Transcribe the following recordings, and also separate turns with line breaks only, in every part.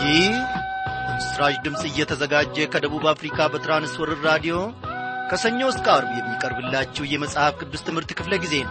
ይህ በምስራች ድምፅ እየተዘጋጀ ከደቡብ አፍሪካ በትራንስወርር ራዲዮ ከሰኞ እስከ አርብ የሚቀርብላችሁ የመጽሐፍ ቅዱስ ትምህርት ክፍለ ጊዜ ነው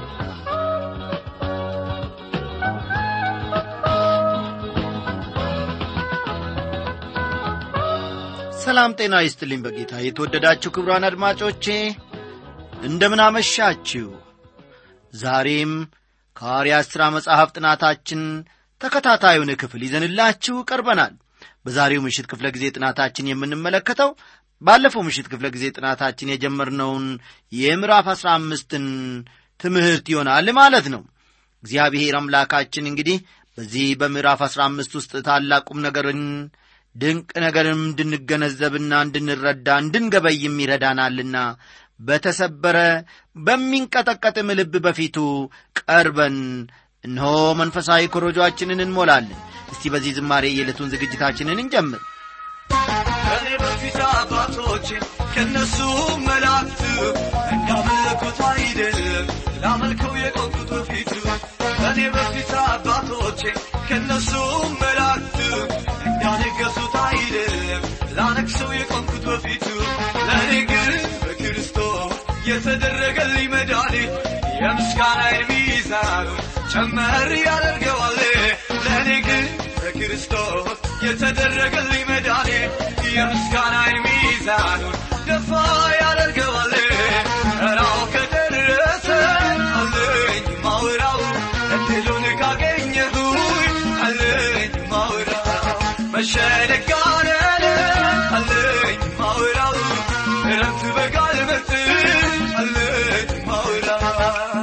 ሰላም ጤና ይስጥልኝ በጌታ የተወደዳችሁ ክብሯን አድማጮቼ እንደምን አመሻችሁ ዛሬም ከሐዋርያት ሥራ መጽሐፍ ጥናታችን ተከታታዩን ክፍል ይዘንላችሁ ቀርበናል በዛሬው ምሽት ክፍለ ጊዜ ጥናታችን የምንመለከተው ባለፈው ምሽት ክፍለ ጊዜ ጥናታችን የጀመርነውን የምዕራፍ አሥራ አምስትን ትምህርት ይሆናል ማለት ነው እግዚአብሔር አምላካችን እንግዲህ በዚህ በምዕራፍ አሥራ አምስት ውስጥ ታላቁም ነገርን ድንቅ ነገርም እንድንገነዘብና እንድንረዳ እንድንገበይም ይረዳናልና በተሰበረ በሚንቀጠቀጥም ልብ በፊቱ ቀርበን እነሆ መንፈሳዊ ኮረጆአችንን እንሞላለን እስቲ በዚህ ዝማሬ የዕለቱን ዝግጅታችንን እንጀምር
ከኔ በፊት አባቶቼ ከነሱ መላእክት እንዳመለኩት አይደለም ላመልከው የቆምኩት በፊቱ ከኔ በፊት አባቶቼ ከነሱ መላእክት እንዳነገሱት አይደለም ላነግሰው የቆምኩት በፊቱ ለእኔ ግን በክርስቶስ የተደረገልኝ መድኃኒት የምስጋናዬን ሚዛኑ ጨመር ያደርገዋል ለእኔ ግን በክርስቶስ የተደረገልኝ መድኃኒት የምስጋናዬን ሚዛኑን ደፋ ያደርገዋል ራው ከደረሰ አለኝ ማውራው እድሉን ካገኘሁኝ አለኝ ማውራው መሸነጋነን አለኝ ማውራው እረፍት በቃል መጥ አለኝ ማውራው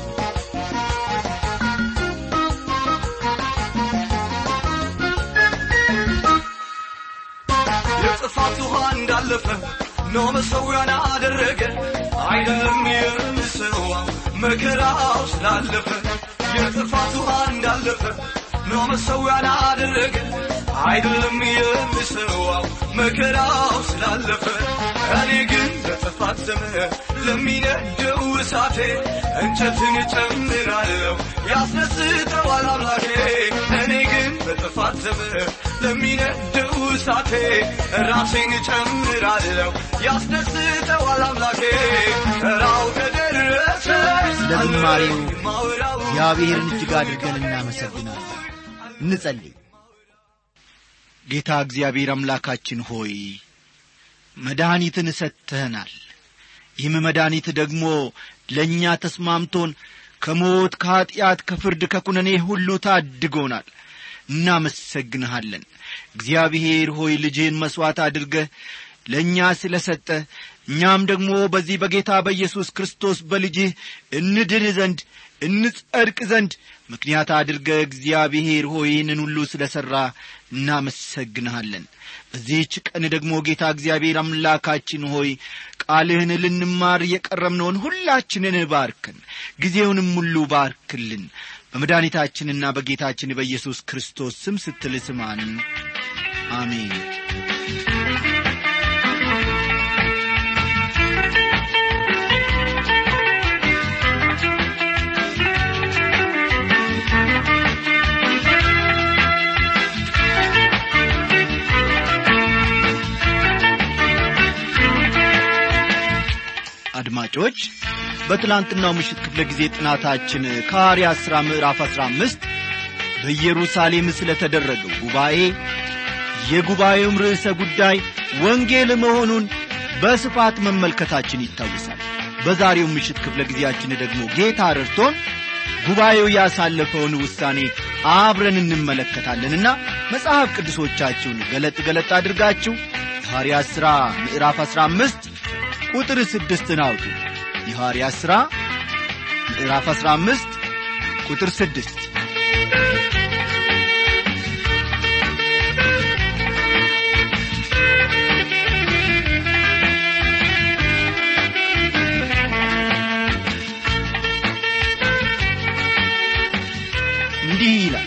የጥፋት ውሃ እንዳለፈ ኖ መሰዊያን አደረገ አይደለም የምሰዋው መከራው ስላለፈ የጥፋት ውሃ እንዳለፈ ኖ መሰዊያን አደረገ አይደለም የምሰዋው መከራው ስላለፈ እኔ ግን በጥፋት ዘመን ለሚነደው እሳቴ እንጨትን ጨምራለሁ ያስነስተዋል አምላኬ እኔ ግን በጥፋት ዘመን ለሚነደው እሳቴ ራሴን ጨምራለሁ ያስደስተዋል አምላኬ ራው ከደረሰ
ስለ ዝማሬው
ማውራው
እግዚአብሔርን እጅግ አድርገን እናመሰግናለን እንጸልይ ጌታ እግዚአብሔር አምላካችን ሆይ መድኃኒትን ሰጥተህናል ይህም መድኃኒት ደግሞ ለእኛ ተስማምቶን ከሞት ከኀጢአት ከፍርድ ከኩነኔ ሁሉ ታድጎናል እናመሰግንሃለን እግዚአብሔር ሆይ ልጅህን መሥዋዕት አድርገህ ለእኛ ስለ ሰጠ እኛም ደግሞ በዚህ በጌታ በኢየሱስ ክርስቶስ በልጅህ እንድን ዘንድ እንጸድቅ ዘንድ ምክንያት አድርገ እግዚአብሔር ሆይ ይህንን ሁሉ ስለ ሠራ እናመሰግንሃለን በዚህች ቀን ደግሞ ጌታ እግዚአብሔር አምላካችን ሆይ ቃልህን ልንማር የቀረምነውን ሁላችንን ባርክን ጊዜውንም ሁሉ ባርክልን በመድኃኒታችንና በጌታችን በኢየሱስ ክርስቶስ ስም ስትል ስማን አሜን አድማጮች በትላንትናው ምሽት ክፍለ ጊዜ ጥናታችን ከሐዋርያት ሥራ ምዕራፍ አሥራ አምስት በኢየሩሳሌም ስለ ተደረገው ጉባኤ የጉባኤውም ርዕሰ ጉዳይ ወንጌል መሆኑን በስፋት መመልከታችን ይታወሳል በዛሬው ምሽት ክፍለ ጊዜያችን ደግሞ ጌታ ረድቶን ጉባኤው ያሳለፈውን ውሳኔ አብረን እንመለከታለንና መጽሐፍ ቅዱሶቻችሁን ገለጥ ገለጥ አድርጋችሁ የሐዋርያት ሥራ ምዕራፍ አሥራ አምስት ቁጥር ስድስትን አውጡ የሐዋርያት ሥራ ምዕራፍ አሥራ አምስት ቁጥር ስድስት እንዲህ ይላል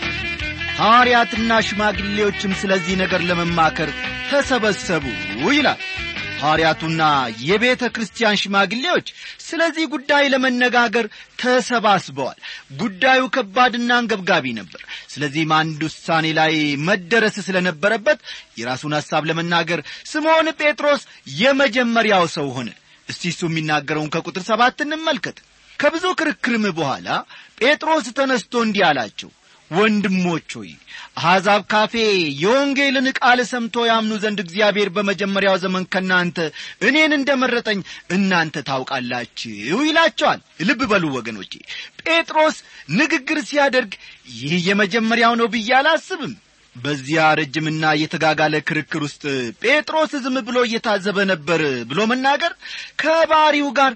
ሐዋርያትና ሽማግሌዎችም ስለዚህ ነገር ለመማከር ተሰበሰቡ ይላል ሐዋርያቱና የቤተ ክርስቲያን ሽማግሌዎች ስለዚህ ጉዳይ ለመነጋገር ተሰባስበዋል ጉዳዩ ከባድና አንገብጋቢ ነበር ስለዚህም አንድ ውሳኔ ላይ መደረስ ስለነበረበት የራሱን ሐሳብ ለመናገር ስምዖን ጴጥሮስ የመጀመሪያው ሰው ሆነ እስቲ እሱ የሚናገረውን ከቁጥር ሰባት እንመልከት ከብዙ ክርክርም በኋላ ጴጥሮስ ተነስቶ እንዲህ አላቸው ወንድሞች ሆይ አሕዛብ ካፌ የወንጌልን ቃል ሰምቶ ያምኑ ዘንድ እግዚአብሔር በመጀመሪያው ዘመን ከእናንተ እኔን እንደ መረጠኝ እናንተ ታውቃላችሁ ይላቸዋል ልብ በሉ ወገኖቼ ጴጥሮስ ንግግር ሲያደርግ ይህ የመጀመሪያው ነው ብዬ አላስብም በዚያ ረጅምና የተጋጋለ ክርክር ውስጥ ጴጥሮስ ዝም ብሎ እየታዘበ ነበር ብሎ መናገር ከባሪው ጋር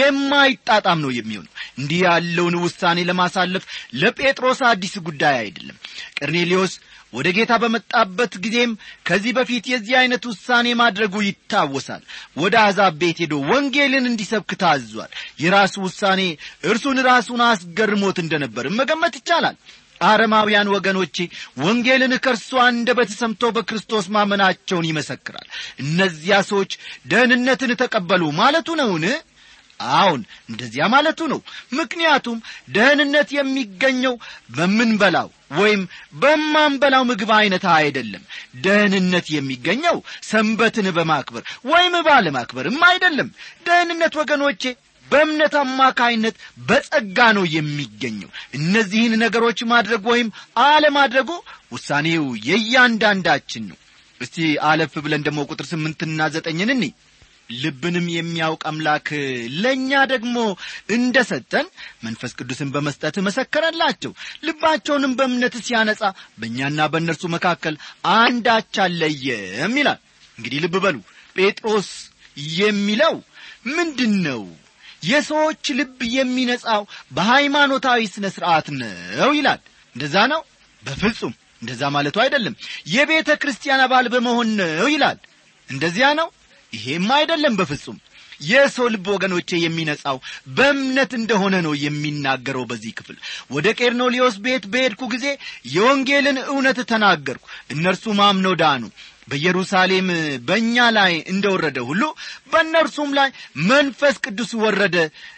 የማይጣጣም ነው የሚሆነው እንዲህ ያለውን ውሳኔ ለማሳለፍ ለጴጥሮስ አዲስ ጉዳይ አይደለም ቀርኔሌዎስ ወደ ጌታ በመጣበት ጊዜም ከዚህ በፊት የዚህ ዐይነት ውሳኔ ማድረጉ ይታወሳል ወደ አሕዛብ ቤት ሄዶ ወንጌልን እንዲሰብክ ታዟል የራሱ ውሳኔ እርሱን ራሱን አስገርሞት እንደነበር መገመት ይቻላል አረማውያን ወገኖቼ ወንጌልን ከእርሱ አንደበት ሰምቶ በክርስቶስ ማመናቸውን ይመሰክራል እነዚያ ሰዎች ደህንነትን ተቀበሉ ማለቱ ነውን አሁን እንደዚያ ማለቱ ነው ምክንያቱም ደህንነት የሚገኘው በምንበላው ወይም በማንበላው ምግብ አይነት አይደለም ደህንነት የሚገኘው ሰንበትን በማክበር ወይም ባለማክበርም አይደለም ደህንነት ወገኖቼ በእምነት አማካይነት በጸጋ ነው የሚገኘው እነዚህን ነገሮች ማድረግ ወይም አለማድረጉ ውሳኔው የእያንዳንዳችን ነው እስቲ አለፍ ብለን ደግሞ ቁጥር ስምንትና ዘጠኝን እኒ ልብንም የሚያውቅ አምላክ ለእኛ ደግሞ እንደ ሰጠን መንፈስ ቅዱስን በመስጠት መሰከረላቸው ልባቸውንም በእምነት ሲያነጻ በእኛና በእነርሱ መካከል አንዳች አለየም ይላል እንግዲህ ልብ በሉ ጴጥሮስ የሚለው ምንድን ነው የሰዎች ልብ የሚነጻው በሃይማኖታዊ ሥነ ሥርዓት ነው ይላል እንደዛ ነው በፍጹም እንደዛ ማለቱ አይደለም የቤተ ክርስቲያን አባል በመሆን ነው ይላል እንደዚያ ነው ይሄም አይደለም በፍጹም የሰው ልብ ወገኖቼ የሚነጻው በእምነት እንደሆነ ነው የሚናገረው በዚህ ክፍል ወደ ቄርኖሊዮስ ቤት በሄድኩ ጊዜ የወንጌልን እውነት ተናገርኩ እነርሱም አምነው ዳኑ በኢየሩሳሌም በእኛ ላይ እንደወረደ ሁሉ በእነርሱም ላይ መንፈስ ቅዱስ ወረደ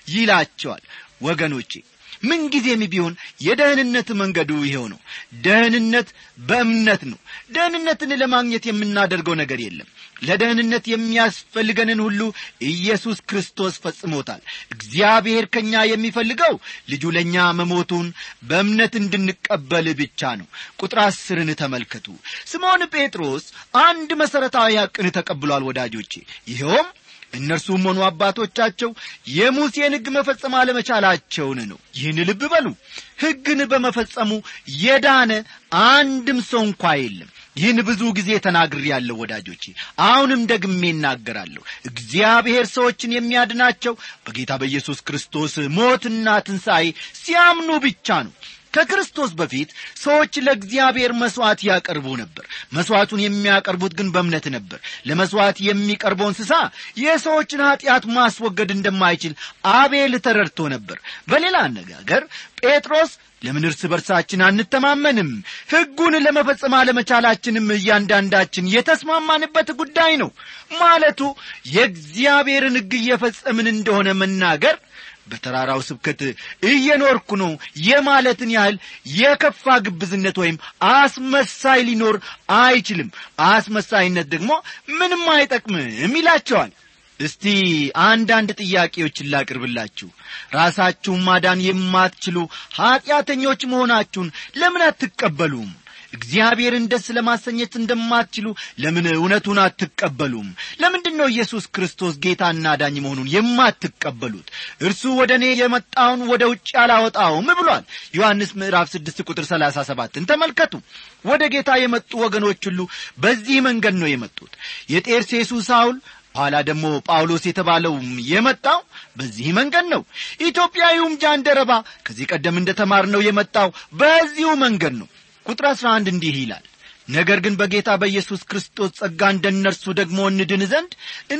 ይላቸዋል ወገኖቼ ምንጊዜም ቢሆን የደህንነት መንገዱ ይኸው ነው ደህንነት በእምነት ነው ደህንነትን ለማግኘት የምናደርገው ነገር የለም ለደህንነት የሚያስፈልገንን ሁሉ ኢየሱስ ክርስቶስ ፈጽሞታል እግዚአብሔር ከእኛ የሚፈልገው ልጁ ለእኛ መሞቱን በእምነት እንድንቀበል ብቻ ነው ቁጥር አስርን ተመልከቱ ስምዖን ጴጥሮስ አንድ መሠረታዊ ሐቅን ተቀብሏል ወዳጆቼ ይኸውም እነርሱም ሆኑ አባቶቻቸው የሙሴን ሕግ መፈጸም አለመቻላቸውን ነው ይህን ልብ በሉ ሕግን በመፈጸሙ የዳነ አንድም ሰው እንኳ የለም ይህን ብዙ ጊዜ ተናግር ያለው ወዳጆቼ አሁንም ደግሜ እናገራለሁ እግዚአብሔር ሰዎችን የሚያድናቸው በጌታ በኢየሱስ ክርስቶስ ሞትና ትንሣኤ ሲያምኑ ብቻ ነው ከክርስቶስ በፊት ሰዎች ለእግዚአብሔር መሥዋዕት ያቀርቡ ነበር መሥዋዕቱን የሚያቀርቡት ግን በእምነት ነበር ለመሥዋዕት የሚቀርበው እንስሳ የሰዎችን ኀጢአት ማስወገድ እንደማይችል አቤል ተረድቶ ነበር በሌላ አነጋገር ጴጥሮስ ለምን እርስ በርሳችን አንተማመንም ሕጉን ለመፈጸም አለመቻላችንም እያንዳንዳችን የተስማማንበት ጉዳይ ነው ማለቱ የእግዚአብሔርን ሕግ እየፈጸምን እንደሆነ መናገር በተራራው ስብከት እየኖርኩ ነው የማለትን ያህል የከፋ ግብዝነት ወይም አስመሳይ ሊኖር አይችልም አስመሳይነት ደግሞ ምንም አይጠቅምም ይላቸዋል እስቲ አንዳንድ ጥያቄዎችን ላቅርብላችሁ ራሳችሁን ማዳን የማትችሉ ኀጢአተኞች መሆናችሁን ለምን አትቀበሉም እግዚአብሔርን ደስ ለማሰኘት እንደማትችሉ ለምን እውነቱን አትቀበሉም ለምንድን ነው ኢየሱስ ክርስቶስ ጌታና ዳኝ መሆኑን የማትቀበሉት እርሱ ወደ እኔ የመጣውን ወደ ውጭ አላወጣውም ብሏል ዮሐንስ ምዕራፍ ስድስት ቁጥር ሰላሳ ሰባትን ተመልከቱ ወደ ጌታ የመጡ ወገኖች ሁሉ በዚህ መንገድ ነው የመጡት የጤርሴሱ ሳውል ኋላ ደግሞ ጳውሎስ የተባለው የመጣው በዚህ መንገድ ነው ኢትዮጵያዊውም ጃንደረባ ከዚህ ቀደም እንደ ተማርነው የመጣው በዚሁ መንገድ ነው ቁጥር አሥራ አንድ እንዲህ ይላል ነገር ግን በጌታ በኢየሱስ ክርስቶስ ጸጋ እንደ እነርሱ ደግሞ እንድን ዘንድ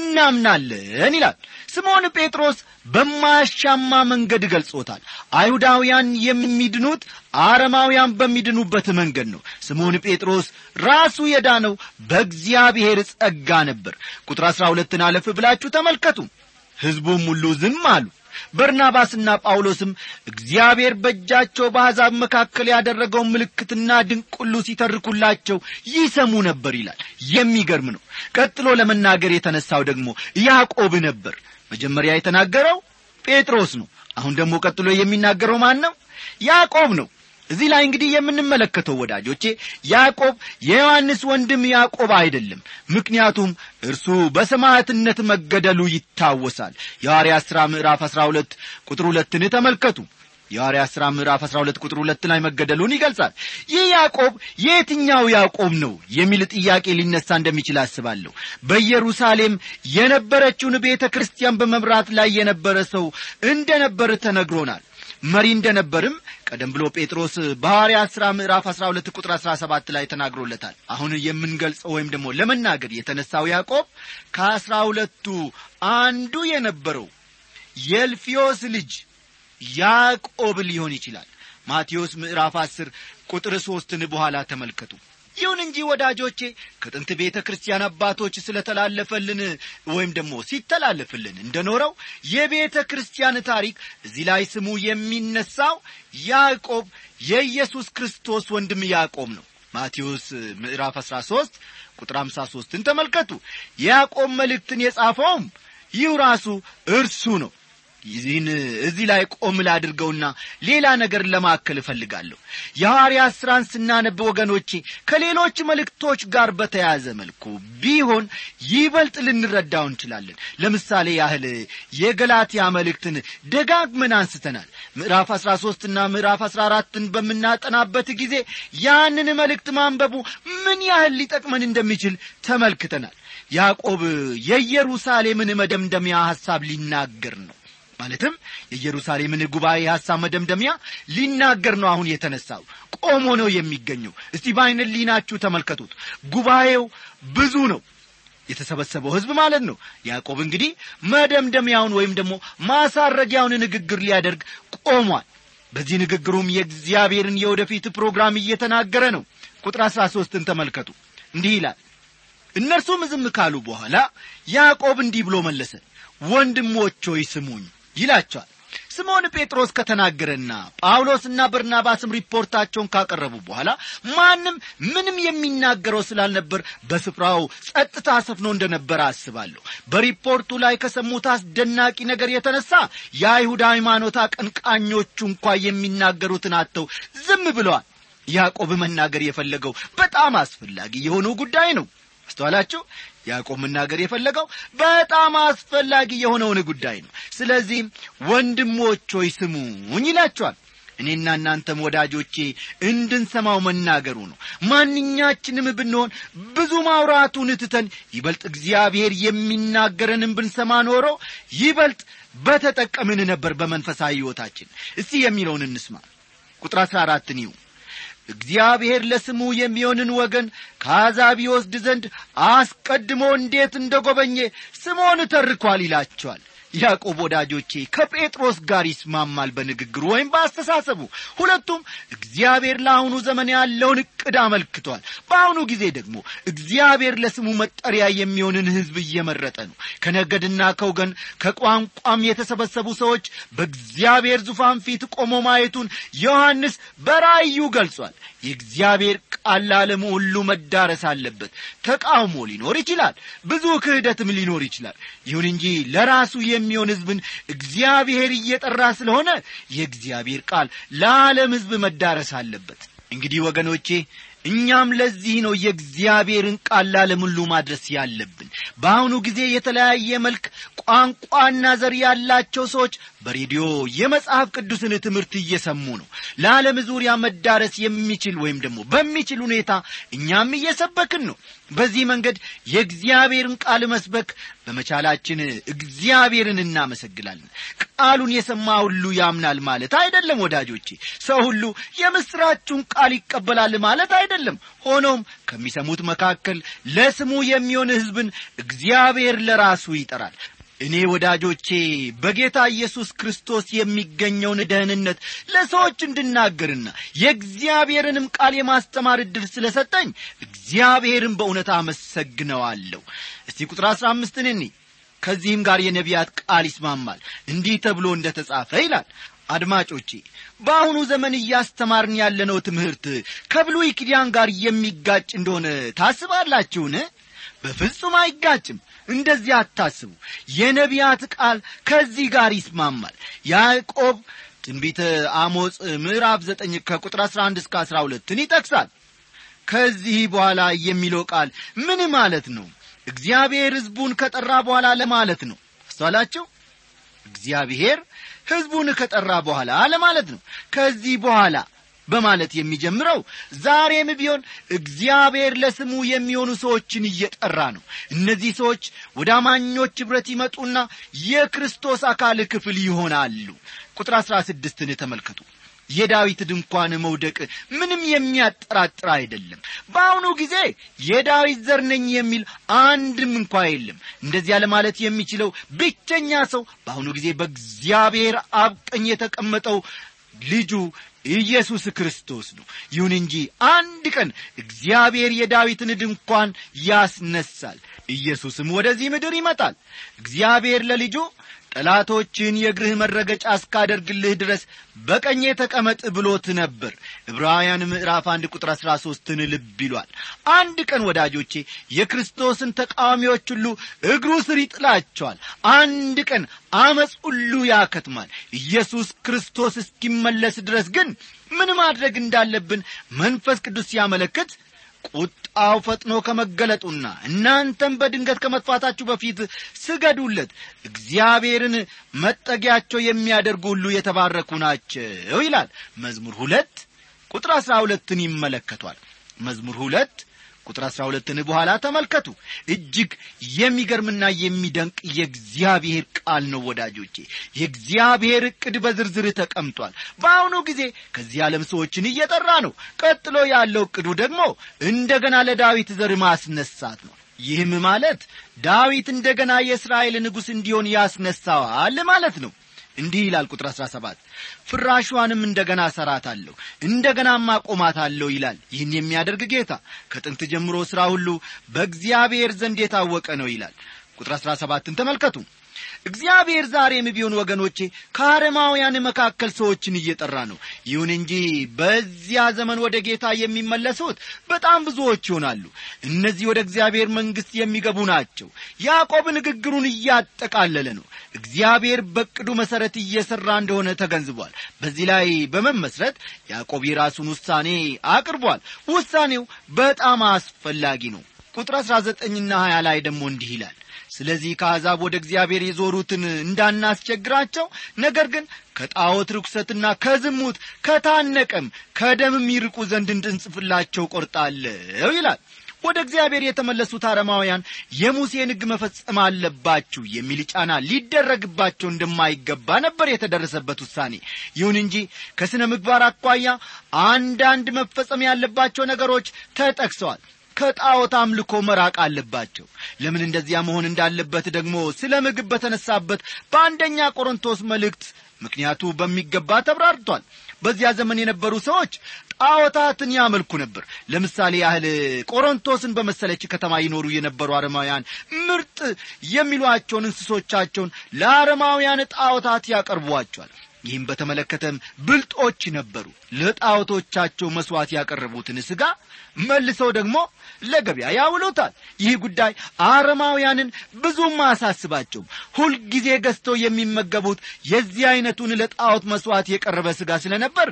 እናምናለን ይላል ስምዖን ጴጥሮስ በማያሻማ መንገድ ገልጾታል አይሁዳውያን የሚድኑት አረማውያን በሚድኑበት መንገድ ነው ስምዖን ጴጥሮስ ራሱ የዳነው በእግዚአብሔር ጸጋ ነበር ቁጥር አሥራ ሁለትን አለፍ ብላችሁ ተመልከቱ ሕዝቡም ሁሉ ዝም አሉ በርናባስና ጳውሎስም እግዚአብሔር በእጃቸው በአሕዛብ መካከል ያደረገውን ምልክትና ድንቅ ሁሉ ሲተርኩላቸው ይሰሙ ነበር ይላል የሚገርም ነው ቀጥሎ ለመናገር የተነሳው ደግሞ ያዕቆብ ነበር መጀመሪያ የተናገረው ጴጥሮስ ነው አሁን ደግሞ ቀጥሎ የሚናገረው ማን ነው ያዕቆብ ነው እዚህ ላይ እንግዲህ የምንመለከተው ወዳጆቼ ያዕቆብ የዮሐንስ ወንድም ያዕቆብ አይደለም ምክንያቱም እርሱ በሰማዕትነት መገደሉ ይታወሳል የሐዋርያት ሥራ ምዕራፍ አሥራ ሁለት ቁጥር ሁለትን ተመልከቱ የሐዋርያት ሥራ ምዕራፍ አሥራ ሁለት ቁጥር ሁለት ላይ መገደሉን ይገልጻል ይህ ያዕቆብ የትኛው ያዕቆብ ነው የሚል ጥያቄ ሊነሳ እንደሚችል አስባለሁ በኢየሩሳሌም የነበረችውን ቤተ ክርስቲያን በመምራት ላይ የነበረ ሰው እንደ ነበር ተነግሮናል መሪ እንደነበርም ቀደም ብሎ ጴጥሮስ በሐዋርያት ሥራ ምዕራፍ 12 ቁጥር 17 ላይ ተናግሮለታል አሁን የምንገልጸው ወይም ደግሞ ለመናገር የተነሳው ያዕቆብ ከአስራ ሁለቱ አንዱ የነበረው የልፊዮስ ልጅ ያዕቆብ ሊሆን ይችላል ማቴዎስ ምዕራፍ 10 ቁጥር ሦስትን በኋላ ተመልከቱ ይሁን እንጂ ወዳጆቼ ከጥንት ቤተ ክርስቲያን አባቶች ስለተላለፈልን ወይም ደግሞ ሲተላለፍልን እንደኖረው የቤተ ክርስቲያን ታሪክ እዚህ ላይ ስሙ የሚነሳው ያዕቆብ የኢየሱስ ክርስቶስ ወንድም ያዕቆብ ነው ማቴዎስ ምዕራፍ 13 ቁጥር 53ን ተመልከቱ የያዕቆብ መልእክትን የጻፈውም ይህ ራሱ እርሱ ነው ይህን እዚህ ላይ ቆም ላድርገውና ሌላ ነገር ለማከል እፈልጋለሁ የሐዋርያት ሥራን ስናነብ ወገኖቼ ከሌሎች መልእክቶች ጋር በተያያዘ መልኩ ቢሆን ይበልጥ ልንረዳው እንችላለን ለምሳሌ ያህል የገላትያ መልእክትን ደጋግመን አንስተናል ምዕራፍ አሥራ ሦስትና ምዕራፍ አሥራ አራትን በምናጠናበት ጊዜ ያንን መልእክት ማንበቡ ምን ያህል ሊጠቅመን እንደሚችል ተመልክተናል ያዕቆብ የኢየሩሳሌምን መደምደሚያ ሐሳብ ሊናገር ነው ማለትም የኢየሩሳሌምን ጉባኤ ሐሳብ መደምደሚያ ሊናገር ነው አሁን የተነሳው ቆሞ ነው የሚገኘው እስቲ በአይነ ሊናችሁ ተመልከቱት ጉባኤው ብዙ ነው የተሰበሰበው ሕዝብ ማለት ነው ያዕቆብ እንግዲህ መደምደሚያውን ወይም ደግሞ ማሳረጊያውን ንግግር ሊያደርግ ቆሟል በዚህ ንግግሩም የእግዚአብሔርን የወደፊት ፕሮግራም እየተናገረ ነው ቁጥር አሥራ ሦስትን ተመልከቱ እንዲህ ይላል እነርሱም ዝም ካሉ በኋላ ያዕቆብ እንዲህ ብሎ መለሰ ወንድሞች ሆይ ስሙኝ ይላቸዋል ስምዖን ጴጥሮስ ከተናገረና ጳውሎስና በርናባስም ሪፖርታቸውን ካቀረቡ በኋላ ማንም ምንም የሚናገረው ስላልነበር በስፍራው ጸጥታ ሰፍኖ እንደነበረ አስባለሁ በሪፖርቱ ላይ ከሰሙት አስደናቂ ነገር የተነሳ የአይሁድ ሃይማኖት አቀንቃኞቹ እንኳ የሚናገሩትን አጥተው ዝም ብለዋል ያዕቆብ መናገር የፈለገው በጣም አስፈላጊ የሆነው ጉዳይ ነው አስተዋላችሁ ያዕቆብ መናገር የፈለገው በጣም አስፈላጊ የሆነውን ጉዳይ ነው ስለዚህም ወንድሞች ሆይ ስሙኝ ይላቸዋል እኔና እናንተም ወዳጆቼ እንድንሰማው መናገሩ ነው ማንኛችንም ብንሆን ብዙ ማውራቱን ትተን ይበልጥ እግዚአብሔር የሚናገረንን ብንሰማ ኖሮ ይበልጥ በተጠቀምን ነበር በመንፈሳዊ ሕይወታችን እስቲ የሚለውን እንስማ ቁጥር አሥራ አራትን ይሁ እግዚአብሔር ለስሙ የሚሆንን ወገን ከአሕዛብ ይወስድ ዘንድ አስቀድሞ እንዴት እንደ ጐበኘ ስምዖን ተርኳል ይላቸዋል ያዕቆብ ወዳጆቼ ከጴጥሮስ ጋር ይስማማል በንግግሩ ወይም በአስተሳሰቡ ሁለቱም እግዚአብሔር ለአሁኑ ዘመን ያለውን ዕቅድ አመልክቷል በአሁኑ ጊዜ ደግሞ እግዚአብሔር ለስሙ መጠሪያ የሚሆንን ሕዝብ እየመረጠ ነው ከነገድና ከወገን ከቋንቋም የተሰበሰቡ ሰዎች በእግዚአብሔር ዙፋን ፊት ቆሞ ማየቱን ዮሐንስ በራእዩ ገልጿል የእግዚአብሔር ቃል ለዓለሙ ሁሉ መዳረስ አለበት ተቃውሞ ሊኖር ይችላል ብዙ ክህደትም ሊኖር ይችላል ይሁን እንጂ ለራሱ የሚሆን ሕዝብን እግዚአብሔር እየጠራ ስለሆነ የእግዚአብሔር ቃል ለዓለም ሕዝብ መዳረስ አለበት እንግዲህ ወገኖቼ እኛም ለዚህ ነው የእግዚአብሔርን ቃል ለዓለም ሁሉ ማድረስ ያለብን በአሁኑ ጊዜ የተለያየ መልክ ቋንቋና ዘር ያላቸው ሰዎች በሬዲዮ የመጽሐፍ ቅዱስን ትምህርት እየሰሙ ነው ለዓለም ዙሪያ መዳረስ የሚችል ወይም ደግሞ በሚችል ሁኔታ እኛም እየሰበክን ነው በዚህ መንገድ የእግዚአብሔርን ቃል መስበክ በመቻላችን እግዚአብሔርን እናመሰግናለን ቃሉን የሰማ ሁሉ ያምናል ማለት አይደለም ወዳጆቼ ሰው ሁሉ የምስራችሁን ቃል ይቀበላል ማለት አይደለም ሆኖም ከሚሰሙት መካከል ለስሙ የሚሆን ሕዝብን እግዚአብሔር ለራሱ ይጠራል እኔ ወዳጆቼ በጌታ ኢየሱስ ክርስቶስ የሚገኘውን ደህንነት ለሰዎች እንድናገርና የእግዚአብሔርንም ቃል የማስተማር ዕድል ስለ ሰጠኝ እግዚአብሔርን በእውነት አመሰግነዋለሁ እስቲ ቁጥር አሥራ አምስትን እኒ ከዚህም ጋር የነቢያት ቃል ይስማማል እንዲህ ተብሎ እንደ ተጻፈ ይላል አድማጮቼ በአሁኑ ዘመን እያስተማርን ያለነው ትምህርት ከብሉይ ኪዳን ጋር የሚጋጭ እንደሆነ ታስባላችሁን በፍጹም አይጋጭም እንደዚህ አታስቡ የነቢያት ቃል ከዚህ ጋር ይስማማል ያዕቆብ ትንቢተ አሞጽ ምዕራፍ ዘጠኝ ከቁጥር አሥራ አንድ እስከ አሥራ ሁለትን ይጠቅሳል ከዚህ በኋላ የሚለው ቃል ምን ማለት ነው እግዚአብሔር ሕዝቡን ከጠራ በኋላ ለማለት ነው አስተዋላችሁ እግዚአብሔር ሕዝቡን ከጠራ በኋላ ለማለት ነው ከዚህ በኋላ በማለት የሚጀምረው ዛሬም ቢሆን እግዚአብሔር ለስሙ የሚሆኑ ሰዎችን እየጠራ ነው እነዚህ ሰዎች ወደ አማኞች ኅብረት ይመጡና የክርስቶስ አካል ክፍል ይሆናሉ ቁጥር አሥራ ስድስትን ተመልከቱ የዳዊት ድንኳን መውደቅ ምንም የሚያጠራጥር አይደለም በአሁኑ ጊዜ የዳዊት ዘር ነኝ የሚል አንድም እንኳ የለም እንደዚያ ለማለት የሚችለው ብቸኛ ሰው በአሁኑ ጊዜ በእግዚአብሔር አብ ቀኝ የተቀመጠው ልጁ ኢየሱስ ክርስቶስ ነው ይሁን እንጂ አንድ ቀን እግዚአብሔር የዳዊትን ድንኳን ያስነሳል ኢየሱስም ወደዚህ ምድር ይመጣል እግዚአብሔር ለልጁ ጠላቶችን የእግርህ መረገጫ እስካደርግልህ ድረስ በቀኜ ተቀመጥ ብሎት ነበር ዕብራውያን ምዕራፍ አንድ ቁጥር አሥራ ሦስትን ልብ ይሏል አንድ ቀን ወዳጆቼ የክርስቶስን ተቃዋሚዎች ሁሉ እግሩ ስር ይጥላቸዋል አንድ ቀን አመፅ ሁሉ ያከትማል ኢየሱስ ክርስቶስ እስኪመለስ ድረስ ግን ምን ማድረግ እንዳለብን መንፈስ ቅዱስ ሲያመለክት ቁጣው ፈጥኖ ከመገለጡና እናንተም በድንገት ከመጥፋታችሁ በፊት ስገዱለት እግዚአብሔርን መጠጊያቸው የሚያደርጉ ሁሉ የተባረኩ ናቸው ይላል መዝሙር ሁለት ቁጥር አሥራ ሁለትን ይመለከቷል መዝሙር ሁለት ቁጥር አሥራ ሁለትን በኋላ ተመልከቱ እጅግ የሚገርምና የሚደንቅ የእግዚአብሔር ቃል ነው ወዳጆቼ የእግዚአብሔር ዕቅድ በዝርዝር ተቀምጧል በአሁኑ ጊዜ ከዚህ ዓለም ሰዎችን እየጠራ ነው ቀጥሎ ያለው ዕቅዱ ደግሞ እንደገና ለዳዊት ዘር ማስነሳት ነው ይህም ማለት ዳዊት እንደገና የእስራኤል ንጉሥ እንዲሆን ያስነሳዋል ማለት ነው እንዲህ ይላል ቁጥር አሥራ ሰባት ፍራሿንም እንደገና እሠራታለሁ እንደገናም አቆማታለሁ ይላል ይህን የሚያደርግ ጌታ ከጥንት ጀምሮ ሥራ ሁሉ በእግዚአብሔር ዘንድ የታወቀ ነው ይላል ቁጥር አሥራ ሰባትን ተመልከቱ እግዚአብሔር ዛሬም ቢሆን ወገኖቼ ከአረማውያን መካከል ሰዎችን እየጠራ ነው ይሁን እንጂ በዚያ ዘመን ወደ ጌታ የሚመለሱት በጣም ብዙዎች ይሆናሉ እነዚህ ወደ እግዚአብሔር መንግሥት የሚገቡ ናቸው ያዕቆብ ንግግሩን እያጠቃለለ ነው እግዚአብሔር በቅዱ መሠረት እየሠራ እንደሆነ ተገንዝቧል በዚህ ላይ በመመስረት ያዕቆብ የራሱን ውሳኔ አቅርቧል ውሳኔው በጣም አስፈላጊ ነው ቁጥር አሥራ ዘጠኝና ሀያ ላይ ደግሞ እንዲህ ይላል ስለዚህ ከአሕዛብ ወደ እግዚአብሔር የዞሩትን እንዳናስቸግራቸው ነገር ግን ከጣዖት ርኩሰትና ከዝሙት ከታነቀም ከደምም ይርቁ ዘንድ እንድንጽፍላቸው ቆርጣለሁ ይላል ወደ እግዚአብሔር የተመለሱት አረማውያን የሙሴን ሕግ መፈጸም አለባችሁ የሚል ጫና ሊደረግባቸው እንደማይገባ ነበር የተደረሰበት ውሳኔ ይሁን እንጂ ከሥነ ምግባር አኳያ አንዳንድ መፈጸም ያለባቸው ነገሮች ተጠቅሰዋል ከጣዖት አምልኮ መራቅ አለባቸው ለምን እንደዚያ መሆን እንዳለበት ደግሞ ስለ ምግብ በተነሳበት በአንደኛ ቆሮንቶስ መልእክት ምክንያቱ በሚገባ ተብራርቷል በዚያ ዘመን የነበሩ ሰዎች ጣዖታትን ያመልኩ ነበር ለምሳሌ ያህል ቆሮንቶስን በመሰለች ከተማ ይኖሩ የነበሩ አረማውያን ምርጥ የሚሏቸውን እንስሶቻቸውን ለአረማውያን ጣዖታት ያቀርቧቸዋል ይህም በተመለከተም ብልጦች ነበሩ ለጣዖቶቻቸው መሥዋዕት ያቀረቡትን ሥጋ መልሰው ደግሞ ለገበያ ያውሉታል ይህ ጉዳይ አረማውያንን ብዙም አያሳስባቸውም ሁልጊዜ ገዝተው የሚመገቡት የዚህ ዐይነቱን ለጣዖት መሥዋዕት የቀረበ ሥጋ ስለ ነበር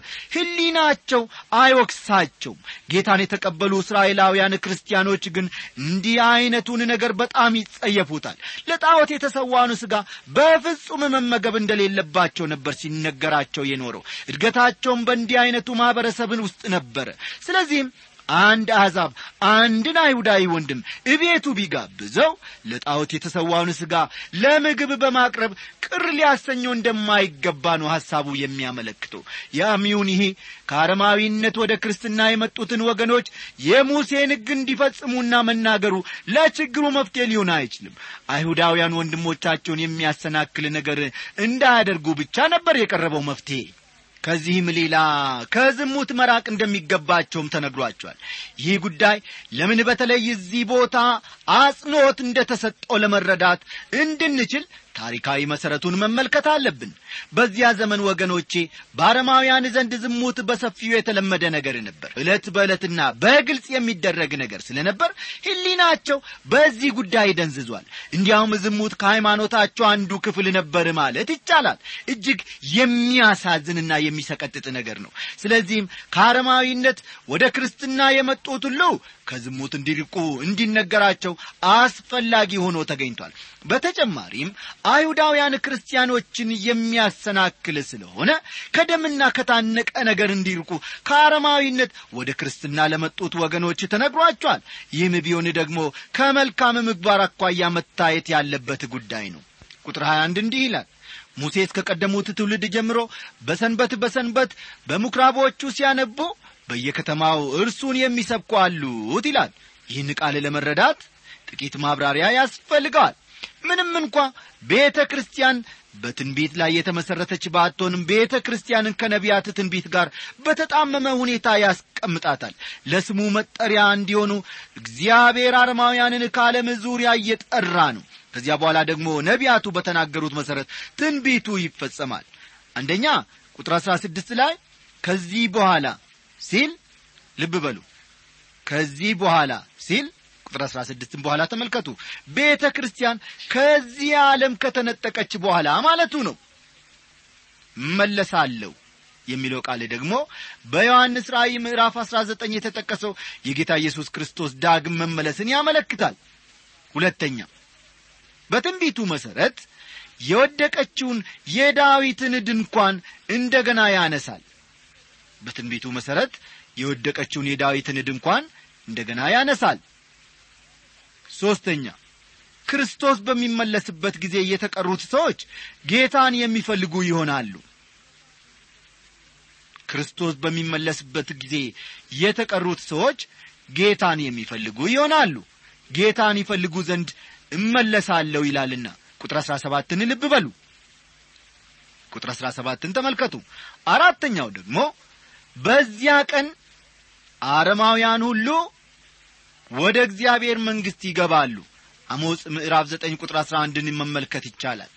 ሕሊናቸው አይወቅሳቸውም ጌታን የተቀበሉ እስራኤላውያን ክርስቲያኖች ግን እንዲህ ዐይነቱን ነገር በጣም ይጸየፉታል ለጣዖት የተሰዋኑ ሥጋ በፍጹም መመገብ እንደሌለባቸው ነበር ሲነገራቸው የኖረው እድገታቸውም በእንዲህ ዐይነቱ ማኅበረሰብን ውስጥ ነበረ ስለዚህም አንድ አሕዛብ አንድን አይሁዳዊ ወንድም እቤቱ ቢጋብዘው ለጣዖት የተሰዋውን ሥጋ ለምግብ በማቅረብ ቅር ሊያሰኘው እንደማይገባ ነው ሐሳቡ የሚያመለክተው ያሚውን ይሄ ከአረማዊነት ወደ ክርስትና የመጡትን ወገኖች የሙሴን ሕግ እንዲፈጽሙና መናገሩ ለችግሩ መፍትሄ ሊሆን አይችልም አይሁዳውያን ወንድሞቻቸውን የሚያሰናክል ነገር እንዳያደርጉ ብቻ ነበር የቀረበው መፍትሄ ከዚህም ሌላ ከዝሙት መራቅ እንደሚገባቸውም ተነግሯቸዋል ይህ ጉዳይ ለምን በተለይ እዚህ ቦታ አጽንዖት እንደ ተሰጠው ለመረዳት እንድንችል ታሪካዊ መሠረቱን መመልከት አለብን በዚያ ዘመን ወገኖቼ በአረማውያን ዘንድ ዝሙት በሰፊው የተለመደ ነገር ነበር ዕለት በዕለትና በግልጽ የሚደረግ ነገር ስለ ነበር ሕሊናቸው በዚህ ጉዳይ ደንዝዟል እንዲያውም ዝሙት ከሃይማኖታቸው አንዱ ክፍል ነበር ማለት ይቻላል እጅግ የሚያሳዝንና የሚሰቀጥጥ ነገር ነው ስለዚህም ከአረማዊነት ወደ ክርስትና የመጡት ሁሉ ከዝሙት እንዲርቁ እንዲነገራቸው አስፈላጊ ሆኖ ተገኝቷል በተጨማሪም አይሁዳውያን ክርስቲያኖችን የሚያሰናክል ስለሆነ ከደምና ከታነቀ ነገር እንዲርቁ ከአረማዊነት ወደ ክርስትና ለመጡት ወገኖች ተነግሯቸዋል ይህም ቢሆን ደግሞ ከመልካም ምግባር አኳያ መታየት ያለበት ጉዳይ ነው ቁጥር 21 እንዲህ ይላል ሙሴ እስከ ቀደሙት ትውልድ ጀምሮ በሰንበት በሰንበት በምኵራቦቹ ሲያነቡ በየከተማው እርሱን የሚሰብኩ አሉት ይላል ይህን ቃል ለመረዳት ጥቂት ማብራሪያ ያስፈልገዋል ምንም እንኳ ቤተ ክርስቲያን በትንቢት ላይ የተመሠረተች ባትሆንም ቤተ ክርስቲያንን ከነቢያት ትንቢት ጋር በተጣመመ ሁኔታ ያስቀምጣታል ለስሙ መጠሪያ እንዲሆኑ እግዚአብሔር አረማውያንን ከዓለም ዙሪያ እየጠራ ነው ከዚያ በኋላ ደግሞ ነቢያቱ በተናገሩት መሠረት ትንቢቱ ይፈጸማል አንደኛ ቁጥር አሥራ ስድስት ላይ ከዚህ በኋላ ሲል ልብ በሉ ከዚህ በኋላ ሲል ቁጥር አሥራ ስድስትም በኋላ ተመልከቱ ቤተ ክርስቲያን ከዚህ ዓለም ከተነጠቀች በኋላ ማለቱ ነው መለሳለሁ የሚለው ቃል ደግሞ በዮሐንስ ራእይ ምዕራፍ አሥራ ዘጠኝ የተጠቀሰው የጌታ ኢየሱስ ክርስቶስ ዳግም መመለስን ያመለክታል ሁለተኛ በትንቢቱ መሠረት የወደቀችውን የዳዊትን ድንኳን እንደገና ያነሳል በትንቢቱ መሠረት የወደቀችውን የዳዊትን ድንኳን እንደገና ያነሳል ሦስተኛ ክርስቶስ በሚመለስበት ጊዜ የተቀሩት ሰዎች ጌታን የሚፈልጉ ይሆናሉ ክርስቶስ በሚመለስበት ጊዜ የተቀሩት ሰዎች ጌታን የሚፈልጉ ይሆናሉ ጌታን ይፈልጉ ዘንድ እመለሳለሁ ይላልና ቁጥር አሥራ ሰባትን ልብ በሉ ቁጥር አሥራ ሰባትን ተመልከቱ አራተኛው ደግሞ በዚያ ቀን አረማውያን ሁሉ ወደ እግዚአብሔር መንግሥት ይገባሉ አሞጽ ምዕራፍ ዘጠኝ ቁጥር አሥራ አንድን መመልከት ይቻላል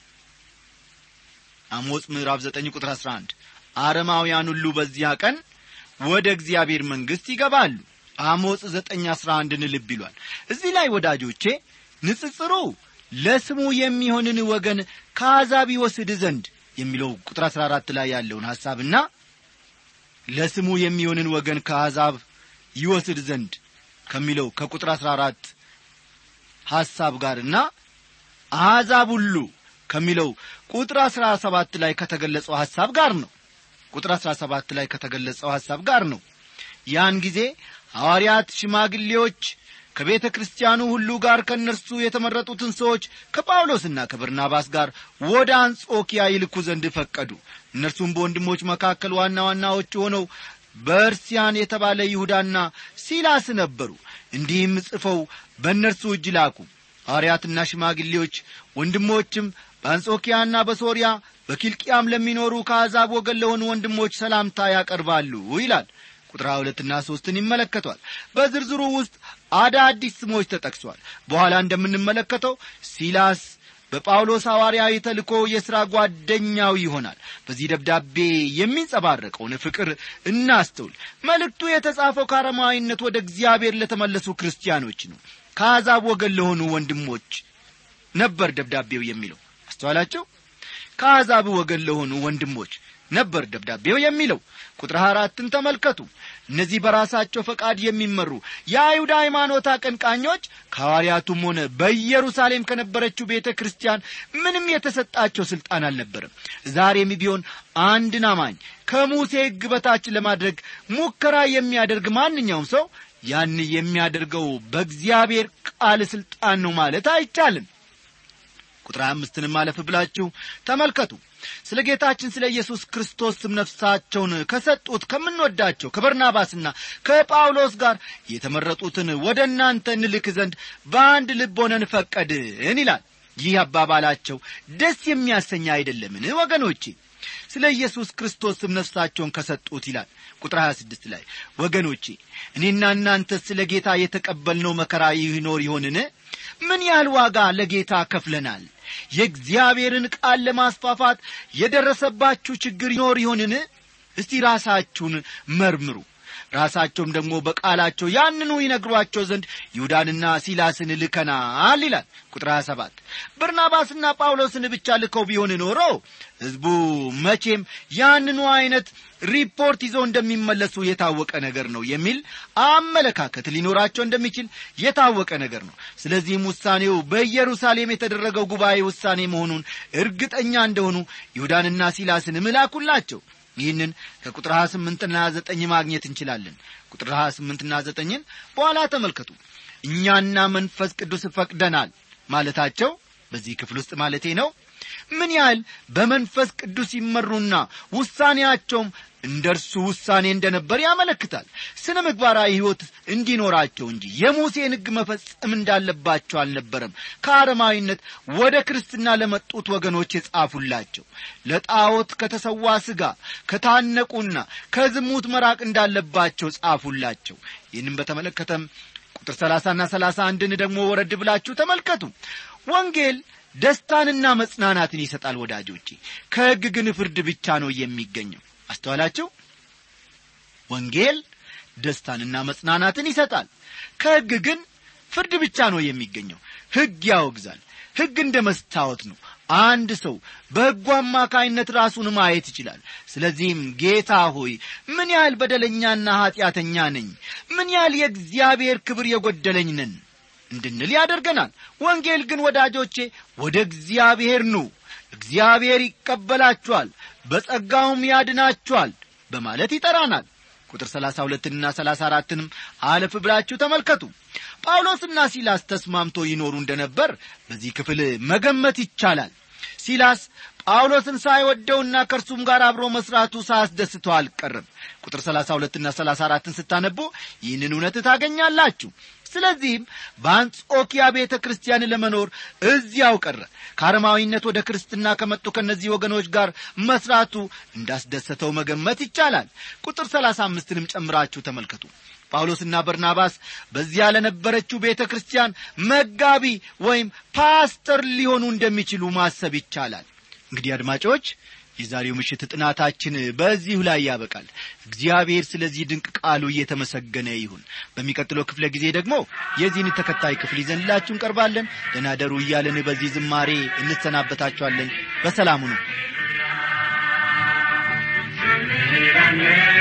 አሞጽ ምዕራፍ ዘጠኝ ቁጥር አሥራ አንድ አረማውያን ሁሉ በዚያ ቀን ወደ እግዚአብሔር መንግሥት ይገባሉ አሞጽ ዘጠኝ አሥራ አንድን ልብ ይሏል እዚህ ላይ ወዳጆቼ ንጽጽሩ ለስሙ የሚሆንን ወገን ከአሕዛብ ይወስድ ዘንድ የሚለው ቁጥር አሥራ አራት ላይ ያለውን ሐሳብና ለስሙ የሚሆንን ወገን ከአሕዛብ ይወስድ ዘንድ ከሚለው ከቁጥር አሥራ አራት ሐሳብ ጋርና አሕዛብ ሁሉ ከሚለው ቁጥር አሥራ ሰባት ላይ ከተገለጸው ሐሳብ ጋር ነው ቁጥር አሥራ ሰባት ላይ ከተገለጸው ሐሳብ ጋር ነው ያን ጊዜ ሐዋርያት ሽማግሌዎች ከቤተ ክርስቲያኑ ሁሉ ጋር ከእነርሱ የተመረጡትን ሰዎች ከጳውሎስና ከበርናባስ ጋር ወደ አንጾኪያ ይልኩ ዘንድ ፈቀዱ እነርሱም በወንድሞች መካከል ዋና ዋናዎች ሆነው በእርሲያን የተባለ ይሁዳና ሲላስ ነበሩ እንዲህም ጽፈው በእነርሱ እጅ ላኩ ሐዋርያትና ሽማግሌዎች ወንድሞችም በአንጾኪያና በሶርያ በኪልቅያም ለሚኖሩ ከአሕዛብ ወገን ለሆኑ ወንድሞች ሰላምታ ያቀርባሉ ይላል ቁጥር ሁለትና ሦስትን ይመለከቷል በዝርዝሩ ውስጥ አዳዲስ ስሞች ተጠቅሷል በኋላ እንደምንመለከተው ሲላስ በጳውሎስ ሐዋርያዊ ተልኮ የሥራ ጓደኛው ይሆናል በዚህ ደብዳቤ የሚንጸባረቀውን ፍቅር እናስተውል መልእክቱ የተጻፈው ከአረማዊነት ወደ እግዚአብሔር ለተመለሱ ክርስቲያኖች ነው ከአሕዛብ ወገን ለሆኑ ወንድሞች ነበር ደብዳቤው የሚለው አስተዋላቸው ከአሕዛብ ወገን ለሆኑ ወንድሞች ነበር ደብዳቤው የሚለው ቁጥር አራትን ተመልከቱ እነዚህ በራሳቸው ፈቃድ የሚመሩ የአይሁድ ሃይማኖት አቀንቃኞች ከሐዋርያቱም ሆነ በኢየሩሳሌም ከነበረችው ቤተ ክርስቲያን ምንም የተሰጣቸው ሥልጣን አልነበረም ዛሬም ቢሆን አንድን አማኝ ከሙሴ ሕግ በታች ለማድረግ ሙከራ የሚያደርግ ማንኛውም ሰው ያን የሚያደርገው በእግዚአብሔር ቃል ሥልጣን ነው ማለት አይቻልም ቁጥር አምስትንም አለፍ ብላችሁ ተመልከቱ ስለ ጌታችን ስለ ኢየሱስ ክርስቶስ ስም ነፍሳቸውን ከሰጡት ከምንወዳቸው ከበርናባስና ከጳውሎስ ጋር የተመረጡትን ወደ እናንተ እንልክ ዘንድ በአንድ ልብ ሆነን ፈቀድን ይላል ይህ አባባላቸው ደስ የሚያሰኝ አይደለምን ወገኖቼ ስለ ኢየሱስ ክርስቶስ ስም ነፍሳቸውን ከሰጡት ይላል ቁጥር 26 ላይ ወገኖቼ እኔና እናንተ ስለ ጌታ የተቀበልነው መከራ ይኖር ይሆንን ምን ያህል ዋጋ ለጌታ ከፍለናል የእግዚአብሔርን ቃል ለማስፋፋት የደረሰባችሁ ችግር ይኖር ይሆንን እስቲ ራሳችሁን መርምሩ ራሳቸውም ደግሞ በቃላቸው ያንኑ ይነግሯቸው ዘንድ ይሁዳንና ሲላስን ልከናል ይላል ቁጥር 27 በርናባስና ጳውሎስን ብቻ ልከው ቢሆን ኖሮ ሕዝቡ መቼም ያንኑ አይነት ሪፖርት ይዘው እንደሚመለሱ የታወቀ ነገር ነው የሚል አመለካከት ሊኖራቸው እንደሚችል የታወቀ ነገር ነው ስለዚህም ውሳኔው በኢየሩሳሌም የተደረገው ጉባኤ ውሳኔ መሆኑን እርግጠኛ እንደሆኑ ይሁዳንና ሲላስን ምላኩላቸው ይህንን ከቁጥር 28ና 9 ማግኘት እንችላለን ቁጥር 28ና 9ን በኋላ ተመልከቱ እኛና መንፈስ ቅዱስ ፈቅደናል ማለታቸው በዚህ ክፍል ውስጥ ማለቴ ነው ምን ያህል በመንፈስ ቅዱስ ይመሩና ውሳኔያቸውም እንደ እርሱ ውሳኔ እንደነበር ያመለክታል ስነ ምግባራዊ ሕይወት እንዲኖራቸው እንጂ የሙሴን ሕግ መፈጸም እንዳለባቸው አልነበረም ከአረማዊነት ወደ ክርስትና ለመጡት ወገኖች የጻፉላቸው ለጣዖት ከተሰዋ ሥጋ ከታነቁና ከዝሙት መራቅ እንዳለባቸው ጻፉላቸው ይህንም በተመለከተም ቁጥር ሰላሳና ሰላሳ አንድን ደግሞ ወረድ ብላችሁ ተመልከቱ ወንጌል ደስታንና መጽናናትን ይሰጣል ወዳጆቼ ከሕግ ግን ፍርድ ብቻ ነው የሚገኘው አስተዋላችሁ ወንጌል ደስታንና መጽናናትን ይሰጣል ከሕግ ግን ፍርድ ብቻ ነው የሚገኘው ሕግ ያወግዛል ሕግ እንደ መስታወት ነው አንድ ሰው በሕጉ አማካይነት ራሱን ማየት ይችላል ስለዚህም ጌታ ሆይ ምን ያህል በደለኛና ኀጢአተኛ ነኝ ምን ያህል የእግዚአብሔር ክብር የጐደለኝ ነን እንድንል ያደርገናል ወንጌል ግን ወዳጆቼ ወደ እግዚአብሔር ኑ እግዚአብሔር ይቀበላችኋል በጸጋውም ያድናችኋል በማለት ይጠራናል ቁጥር ሰላሳ ሁለትንና ሰላሳ አራትንም አለፍ ብላችሁ ተመልከቱ ጳውሎስና ሲላስ ተስማምቶ ይኖሩ እንደነበር በዚህ ክፍል መገመት ይቻላል ሲላስ ጳውሎስን ሳይወደውና ከእርሱም ጋር አብሮ መስራቱ ሳያስደስተው አልቀርም ቁጥር ሰላሳ ሁለትና ሰላሳ አራትን ስታነቡ ይህንን እውነት ታገኛላችሁ ስለዚህም በአንጾኪያ ቤተ ክርስቲያን ለመኖር እዚያው ቀረ ከአረማዊነት ወደ ክርስትና ከመጡ ከእነዚህ ወገኖች ጋር መስራቱ እንዳስደሰተው መገመት ይቻላል ቁጥር ሰላሳ አምስትንም ጨምራችሁ ተመልከቱ ጳውሎስና በርናባስ በዚያ ለነበረችው ቤተ ክርስቲያን መጋቢ ወይም ፓስተር ሊሆኑ እንደሚችሉ ማሰብ ይቻላል እንግዲህ አድማጮች የዛሬው ምሽት ጥናታችን በዚሁ ላይ ያበቃል እግዚአብሔር ስለዚህ ድንቅ ቃሉ እየተመሰገነ ይሁን በሚቀጥለው ክፍለ ጊዜ ደግሞ የዚህን ተከታይ ክፍል ይዘንላችሁ እንቀርባለን ደናደሩ እያለን በዚህ ዝማሬ እንሰናበታችኋለን በሰላሙ ነው